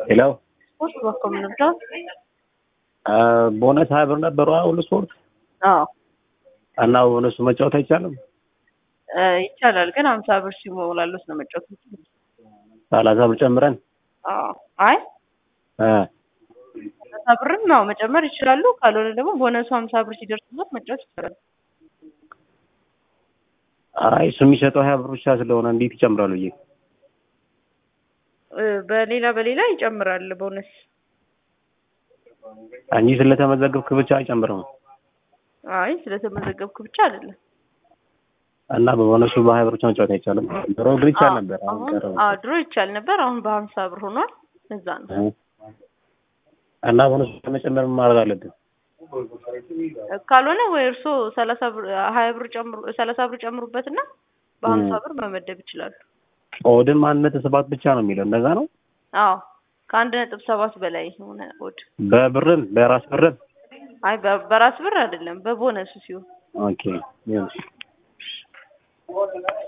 ሄሎ ስፖርት በኮ የምንወስደው ቦነስ ሀያ ብር ነበሩ ሁሉ ስፖርት አዎ እና ቦነሱ መጫወት አይቻልም። እ ይቻላል ግን ሀምሳ ብር ሲሞላሉት ነው መጫወት የምችሉት። ሰላሳ ብር ጨምረን አዎ አይ እ ሀምሳ ብርም ያው መጨመር ይችላሉ። ካልሆነ ደግሞ ቦነሱ ሀምሳ ብር ሲደርስበት መጫወት ይቻላል። አይ እሱ የሚሰጠው ሀያ ብር ብቻ ስለሆነ እንዴት ይጨምራሉ ብዬ እ በሌላ በሌላ ይጨምራል ቦነስ። እንጂ ስለተመዘገብክ ብቻ አይጨምርም። አይ ስለተመዘገብክ ብቻ አይደለም። እና በቦነሱ በሀያ ብር ብቻ መጫወት አይቻልም። ድሮ ግን ይቻል ነበር። አሁን አሁን ቀረ። አዎ ድሮ ይቻል ነበር። አሁን በሀምሳ ብር ሆኗል። እዛ ነው እ እና ቦነሱ ለመጨመር ምን ማድረግ አለብን? ካልሆነ ወይ እርሶ ሰላሳ ብር ሀያ ብር ጨምሩ ሰላሳ ብር ጨምሩበትና በሀምሳ ብር መመደብ ይችላሉ። ኦድን አንድ ነጥብ ሰባት ብቻ ነው የሚለው እንደዛ ነው። አዎ ከአንድ ነጥብ ሰባት በላይ የሆነ ኦድ በብርም በራስ ብርም አይ በ- በራስ ብር አይደለም በቦነሱ ሲሆን ኦኬ ይሁን።